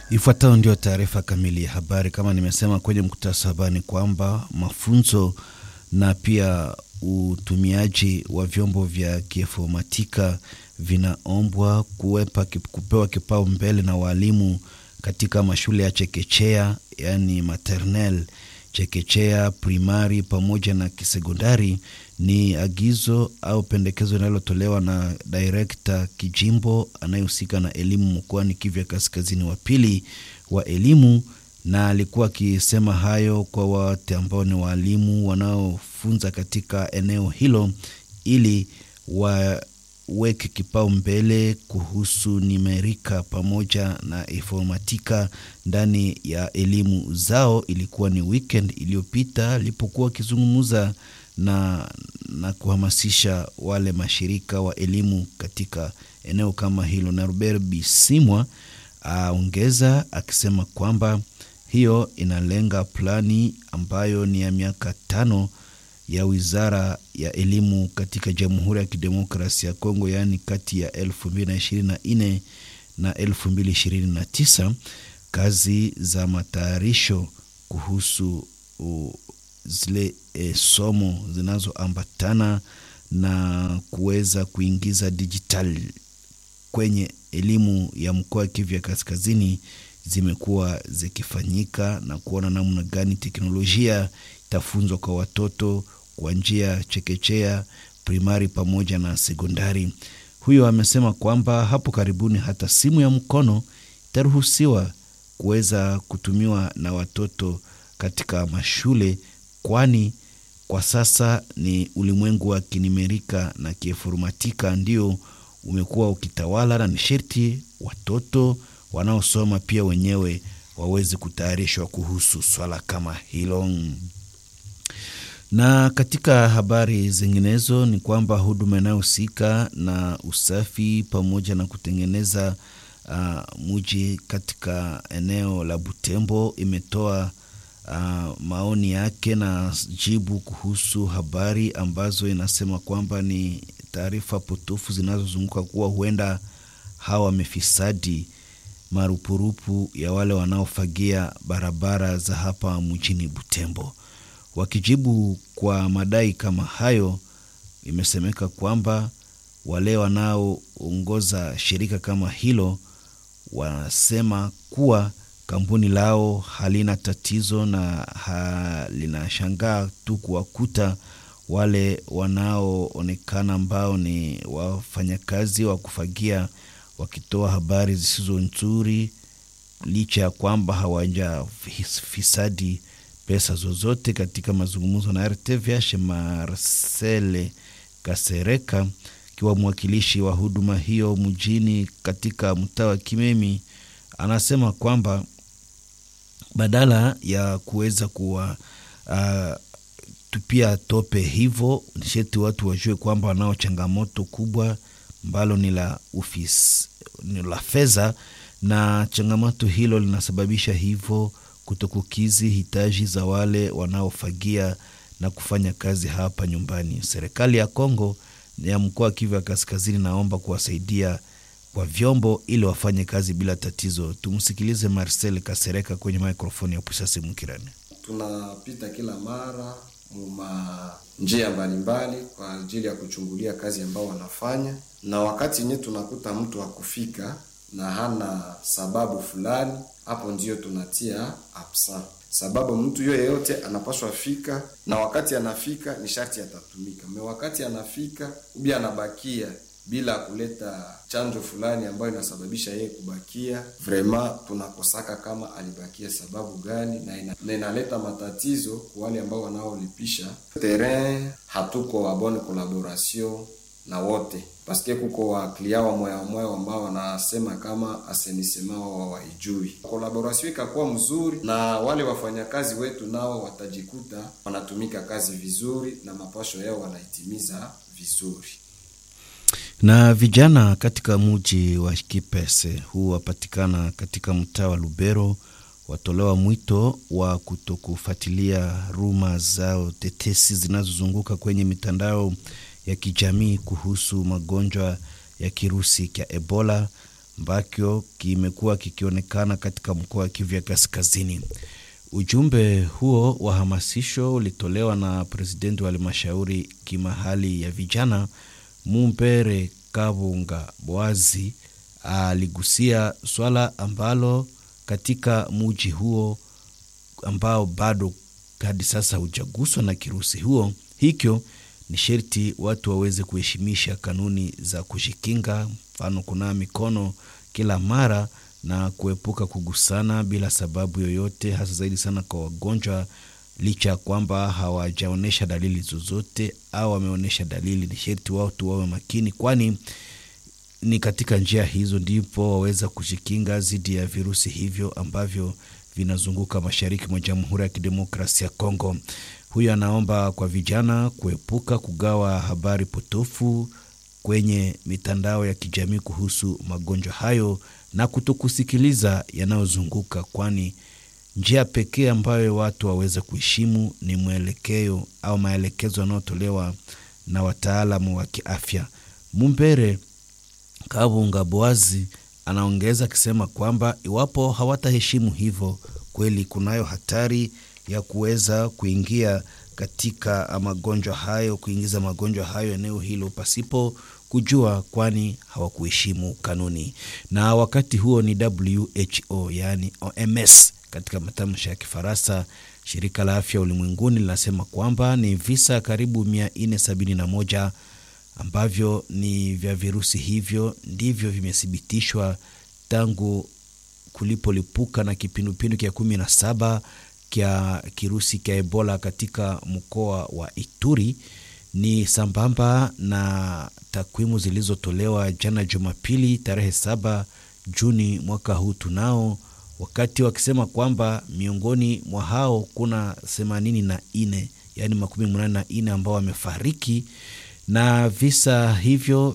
Ifuatayo ndio taarifa kamili ya habari. Kama nimesema kwenye mkutasa habari, ni kwamba mafunzo na pia utumiaji wa vyombo vya kiefomatika vinaombwa kuwepa, kupewa kipaumbele na walimu katika mashule ya chekechea, yaani maternel, chekechea, primari pamoja na kisekondari. Ni agizo au pendekezo linalotolewa na direkta kijimbo anayehusika na elimu mkoani Kivu Kaskazini wa pili wa elimu, na alikuwa akisema hayo kwa wote ambao ni walimu wanaofunza katika eneo hilo ili waweke kipaumbele kuhusu nimerika pamoja na informatika ndani ya elimu zao. Ilikuwa ni weekend iliyopita alipokuwa akizungumza na, na kuhamasisha wale mashirika wa elimu katika eneo kama hilo, na Robert Bisimwa aongeza akisema kwamba hiyo inalenga plani ambayo ni ya miaka tano ya wizara ya elimu katika Jamhuri ya Kidemokrasia ya Kongo, yaani kati ya 2024 na 2029, kazi za matayarisho kuhusu uh, zile e, somo zinazoambatana na kuweza kuingiza dijitali kwenye elimu ya mkoa wa Kivu ya Kaskazini zimekuwa zikifanyika na kuona namna gani teknolojia itafunzwa kwa watoto kwa njia chekechea, primari pamoja na sekondari. Huyo amesema kwamba hapo karibuni hata simu ya mkono itaruhusiwa kuweza kutumiwa na watoto katika mashule kwani kwa sasa ni ulimwengu wa kinimerika na kiinformatika ndio umekuwa ukitawala, na ni sherti watoto wanaosoma pia wenyewe waweze kutayarishwa kuhusu swala kama hilo. Na katika habari zinginezo ni kwamba huduma inayohusika na usafi pamoja na kutengeneza uh, muji katika eneo la Butembo imetoa Uh, maoni yake na jibu kuhusu habari ambazo inasema kwamba ni taarifa potofu zinazozunguka kuwa huenda hawa wamefisadi marupurupu ya wale wanaofagia barabara za hapa mjini Butembo. Wakijibu kwa madai kama hayo, imesemeka kwamba wale wanaoongoza shirika kama hilo wanasema kuwa kampuni lao halina tatizo na linashangaa tu kuwakuta wale wanaoonekana ambao ni wafanyakazi wa kufagia wakitoa habari zisizo nzuri, licha ya kwamba hawajafisadi pesa zozote. Katika mazungumzo na RTVH, Marcele Kasereka akiwa mwakilishi wa huduma hiyo mjini katika mtaa wa Kimemi anasema kwamba badala ya kuweza kuwa uh, tupia tope hivyo, nisheti watu wajue kwamba wanao changamoto kubwa ambalo ni la ofisi ni la fedha, na changamoto hilo linasababisha hivyo kutokukizi hitaji za wale wanaofagia na kufanya kazi hapa nyumbani. Serikali ya Kongo ya mkoa wa Kivu ya Kaskazini naomba kuwasaidia kwa vyombo ili wafanye kazi bila tatizo. Tumsikilize Marcel Kasereka kwenye mikrofoni ya Pusasi Mukirani. Tunapita kila mara muma njia mbalimbali kwa ajili ya kuchungulia kazi ambao wanafanya, na wakati yenyewe tunakuta mtu hakufika na hana sababu fulani, hapo ndio tunatia absent, sababu mtu yo yeyote anapaswa fika, na wakati anafika ni sharti atatumika me, wakati anafika ubi anabakia bila kuleta chanjo fulani ambayo inasababisha yeye kubakia, vrema tunakosaka kama alibakia sababu gani, na, ina, na inaleta matatizo kwa wale ambao wanaolipisha terrain. Hatuko wa bonne collaboration na wote paske kuko wa klia wa moya moya ambao wanasema kama asenisema wao waijui. Collaboration ikakuwa mzuri, na wale wafanyakazi wetu nao watajikuta wanatumika kazi vizuri na mapasho yao wanaitimiza vizuri na vijana katika muji wa Kipese huu wapatikana katika mtaa wa Lubero watolewa mwito wa kutokufuatilia ruma zao tetesi zinazozunguka kwenye mitandao ya kijamii kuhusu magonjwa ya kirusi cha Ebola. ambacho kimekuwa kikionekana katika mkoa wa Kivu ya Kaskazini. Ujumbe huo wa hamasisho ulitolewa na presidenti wa halmashauri kimahali ya vijana Mumbere Kabunga Boazi. Aligusia swala ambalo katika muji huo ambao bado hadi sasa hujaguswa na kirusi huo, hikyo ni sherti watu waweze kuheshimisha kanuni za kujikinga, mfano kunawa mikono kila mara na kuepuka kugusana bila sababu yoyote, hasa zaidi sana kwa wagonjwa, licha ya kwamba hawajaonyesha dalili zozote au wameonyesha dalili, ni sherti watu wawe makini, kwani ni katika njia hizo ndipo waweza kujikinga dhidi ya virusi hivyo ambavyo vinazunguka mashariki mwa Jamhuri ya Kidemokrasia ya Kongo. Huyo anaomba kwa vijana kuepuka kugawa habari potofu kwenye mitandao ya kijamii kuhusu magonjwa hayo na kutokusikiliza yanayozunguka, kwani njia pekee ambayo watu waweze kuheshimu ni mwelekeo au maelekezo yanayotolewa na wataalamu wa kiafya. Mumbere Kabunga Boazi anaongeza akisema kwamba iwapo hawataheshimu hivyo, kweli kunayo hatari ya kuweza kuingia katika magonjwa hayo, kuingiza magonjwa hayo eneo hilo pasipo kujua, kwani hawakuheshimu kanuni. Na wakati huo ni WHO, yaani OMS katika matamshi ya Kifaransa. Shirika la Afya Ulimwenguni linasema kwamba ni visa karibu 471 ambavyo ni vya virusi hivyo ndivyo vimethibitishwa tangu kulipolipuka na kipindupindu kya kumi na saba kya kirusi kya Ebola katika mkoa wa Ituri. Ni sambamba na takwimu zilizotolewa jana Jumapili tarehe saba Juni mwaka huu tunao, wakati wakisema kwamba miongoni mwa hao kuna themanini na nne yaani makumi munane na nne ambao wamefariki na visa hivyo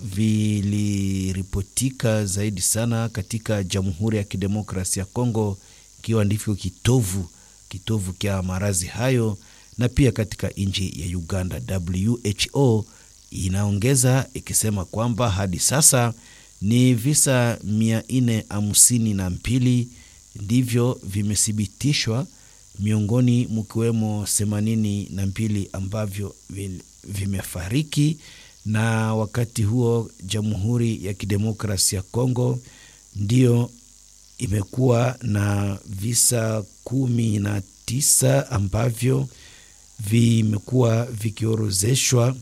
viliripotika zaidi sana katika Jamhuri ya Kidemokrasia ya Kongo, ikiwa ndivyo kitovu kitovu kya maradhi hayo, na pia katika nchi ya Uganda. WHO inaongeza ikisema kwamba hadi sasa ni visa mia nne hamsini na mbili ndivyo vimethibitishwa, miongoni mkiwemo themanini na mbili ambavyo vimefariki na wakati huo Jamhuri ya Kidemokrasia ya Kongo ndio imekuwa na visa kumi na tisa ambavyo vimekuwa vikiorozeshwa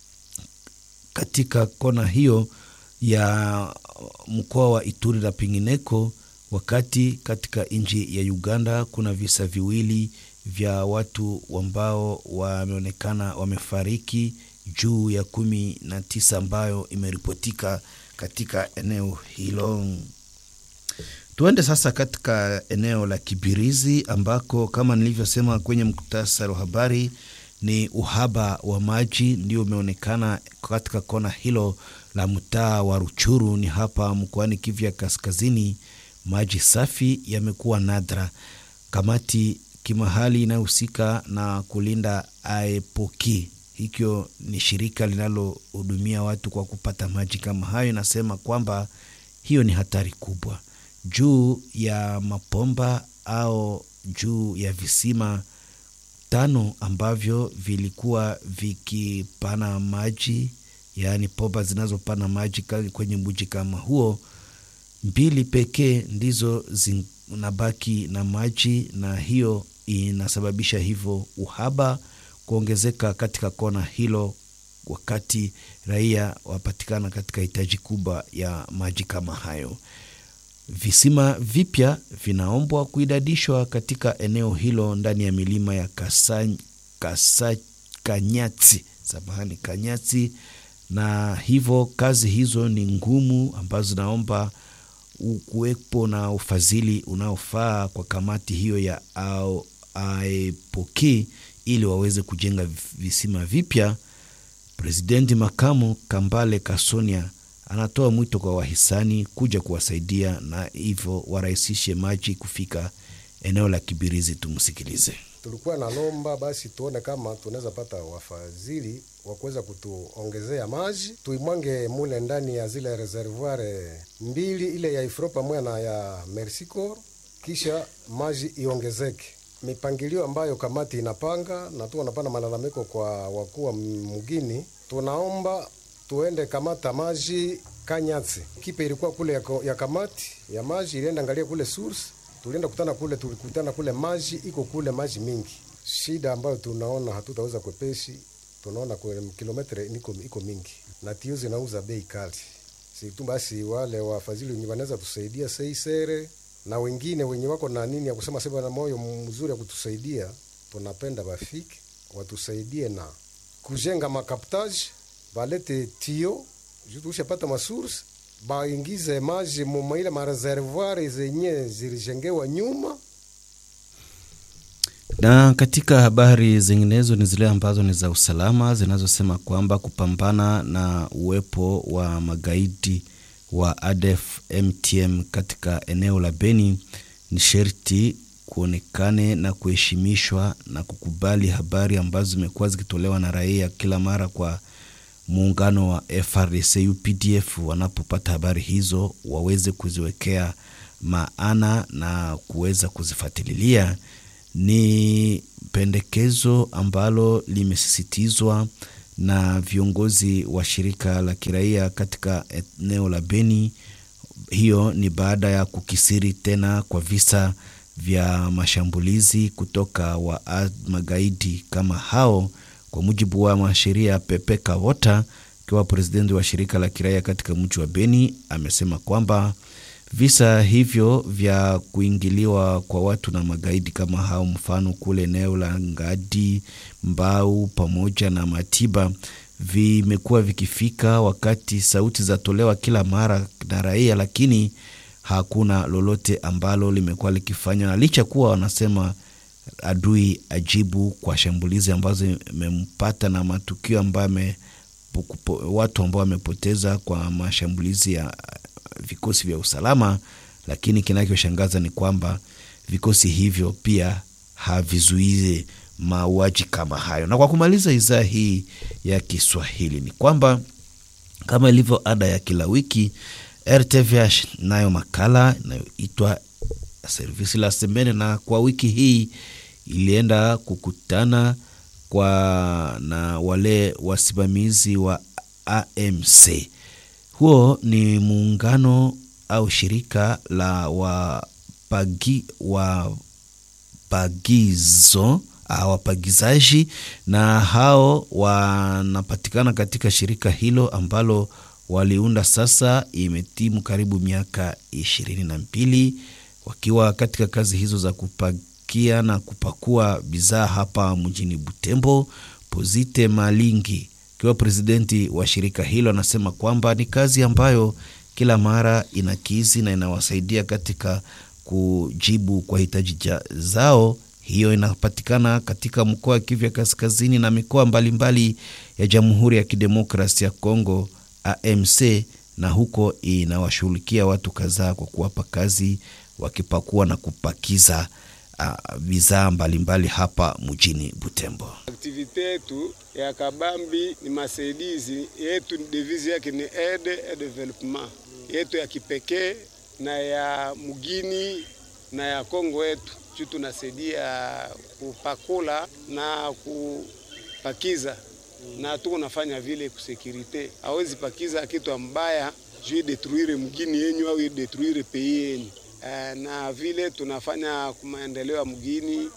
katika kona hiyo ya mkoa wa Ituri na pengineko, wakati katika nchi ya Uganda kuna visa viwili vya watu ambao wameonekana wamefariki juu ya kumi na tisa ambayo imeripotika katika eneo hilo. Tuende sasa katika eneo la Kibirizi ambako kama nilivyosema kwenye muktasari wa habari ni uhaba wa maji ndio umeonekana katika kona hilo la mtaa wa Ruchuru, ni hapa mkoani Kivu ya Kaskazini. Maji safi yamekuwa nadra. Kamati kimahali inayohusika na kulinda aepoki hikyo ni shirika linalohudumia watu kwa kupata maji kama hayo, inasema kwamba hiyo ni hatari kubwa juu ya mapomba au juu ya visima tano ambavyo vilikuwa vikipana maji, yaani pomba zinazopana maji kwenye mji kama huo, mbili pekee ndizo zinabaki na maji, na hiyo inasababisha hivyo uhaba kuongezeka katika kona hilo, wakati raia wapatikana katika hitaji kubwa ya maji kama hayo. Visima vipya vinaombwa kuidadishwa katika eneo hilo ndani ya milima ya Kasa, Kasa, Kanyati, samahani, Kanyati, na hivyo kazi hizo ni ngumu ambazo zinaomba kuwepo na ufadhili unaofaa kwa kamati hiyo ya aepoki ili waweze kujenga visima vipya. Presidenti makamu Kambale Kasonia anatoa mwito kwa wahisani kuja kuwasaidia na hivyo warahisishe maji kufika eneo la Kibirizi. Tumsikilize. Tulikuwa na lomba basi tuone kama tunaweza pata wafadhili wa kuweza kutuongezea maji, tuimwange mule ndani ya zile reservoir mbili, ile ya Ifro pamoja na ya Mersicor, kisha maji iongezeke. Mipangilio ambayo kamati inapanga na tu wanapana malalamiko kwa wakuu wa mgini, tunaomba tuende kamata maji Kanyatsi. Kipe ilikuwa kule ya, ya kamati ya maji ilienda angalia kule source, tulienda kutana kule, tulikutana kule maji iko kule maji mingi. Shida ambayo tunaona hatutaweza kwepeshi, tunaona kwa kilometre iko, iko mingi na tio zinauza bei kali. Si tu basi wale wafadhili wenye wanaweza tusaidia seisere na wengine wenye wako na nini ya kusema sema na moyo mzuri ya kutusaidia, tunapenda bafiki watusaidie na kujenga makaptaji, balete tio tushapata masource baingize maji mumaile mareservoir zenye zilijengewa nyuma. Na katika habari zinginezo ni zile ambazo ni za usalama zinazosema kwamba kupambana na uwepo wa magaidi wa ADF MTM katika eneo la Beni ni sherti kuonekane na kuheshimishwa na kukubali habari ambazo zimekuwa zikitolewa na raia kila mara kwa muungano wa FRDC UPDF wanapopata habari hizo waweze kuziwekea maana na kuweza kuzifuatilia. Ni pendekezo ambalo limesisitizwa na viongozi wa shirika la kiraia katika eneo la Beni. Hiyo ni baada ya kukisiri tena kwa visa vya mashambulizi kutoka wa magaidi kama hao kwa mujibu wa mwanasheria Pepe Kawota akiwa presidenti wa shirika la kiraia katika mji wa Beni, amesema kwamba visa hivyo vya kuingiliwa kwa watu na magaidi kama hao, mfano kule eneo la Ngadi, Mbau pamoja na Matiba, vimekuwa vikifika wakati sauti zatolewa kila mara na raia, lakini hakuna lolote ambalo limekuwa likifanywa, na licha kuwa wanasema adui ajibu kwa shambulizi ambazo imempata na matukio ambayo watu ambao wamepoteza kwa mashambulizi ya vikosi vya usalama, lakini kinachoshangaza ni kwamba vikosi hivyo pia havizuizi mauaji kama hayo. Na kwa kumaliza idhaa hii ya Kiswahili ni kwamba kama ilivyo ada ya kila wiki, RTVH nayo makala inayoitwa servisi la semene, na kwa wiki hii ilienda kukutana kwa na wale wasimamizi wa AMC. Huo ni muungano au shirika la wapagi, wapagizo wapagizaji, na hao wanapatikana katika shirika hilo ambalo waliunda sasa, imetimu karibu miaka ishirini na mbili wakiwa katika kazi hizo za kupakia na kupakua bidhaa hapa mjini Butembo. Pozite Malingi akiwa presidenti wa shirika hilo anasema kwamba ni kazi ambayo kila mara inakizi na inawasaidia katika kujibu kwa hitaji zao. Hiyo inapatikana katika mkoa wa Kivu ya Kaskazini na mikoa mbalimbali ya Jamhuri ya Kidemokrasia ya Kongo AMC, na huko inawashughulikia watu kadhaa kwa kuwapa kazi wakipakua na kupakiza uh, bidhaa mbalimbali hapa mjini Butembo. Aktivite yetu ya kabambi ni masaidizi yetu, devise yake ni aide et development yetu ya kipekee na ya mugini na ya Kongo yetu juu tunasaidia kupakula na kupakiza na tuko nafanya vile kusekirite. Hawezi pakiza kitu ambaya juu detruire mugini yenyu au detruire pei yenyu na vile tunafanya maendeleo ya mgini.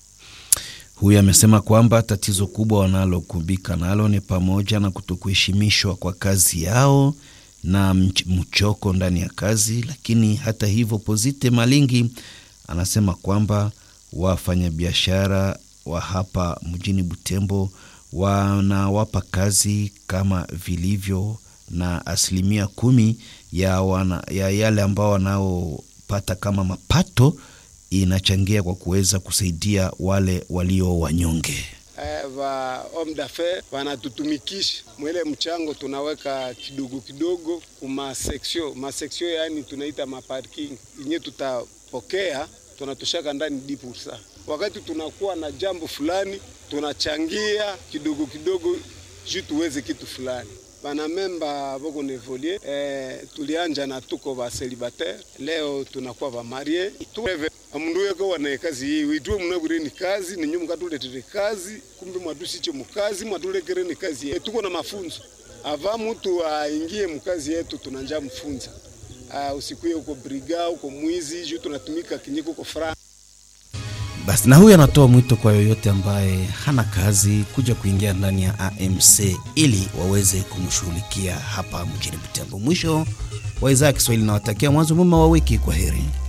Huyu amesema kwamba tatizo kubwa wanalokumbika nalo ni pamoja na kutokuheshimishwa kwa kazi yao na mchoko ndani ya kazi. Lakini hata hivyo, Pozite Malingi anasema kwamba wafanyabiashara wa hapa mjini Butembo wanawapa kazi kama vilivyo, na asilimia kumi ya, wana, ya yale ambao wanao pata kama mapato inachangia kwa kuweza kusaidia wale walio wanyonge. Va homme d'affaires wanatutumikisha mwele mchango, tunaweka kidogo kidogo kuma seksio maseksio, yani tunaita maparking yenye tutapokea, tunatoshaka ndani dipursa. Wakati tunakuwa na jambo fulani tunachangia kidogo kidogo juu tuweze kitu fulani banamemba boko nevolie eh, tulianja na tuko ba celibatere leo tunakuwa ba marie tueve amundu yeko wana kazi hii witwe munabure ni kazi ninyo mukatuletere kazi kumbe mwatusiche mukazi mwatulekere ni kazi yetu tuko na mafunzo ava mtu aingie mukazi yetu tunanja mfunza uh, usikuye uko briga uko mwizi juu tunatumika kinyiko uko fra Basi na huyu anatoa mwito kwa yoyote ambaye hana kazi kuja kuingia ndani ya AMC ili waweze kumshughulikia hapa mjini Butembo. Mwisho wa idhaa ya Kiswahili nawatakia mwanzo mwema wa wiki. Kwa heri.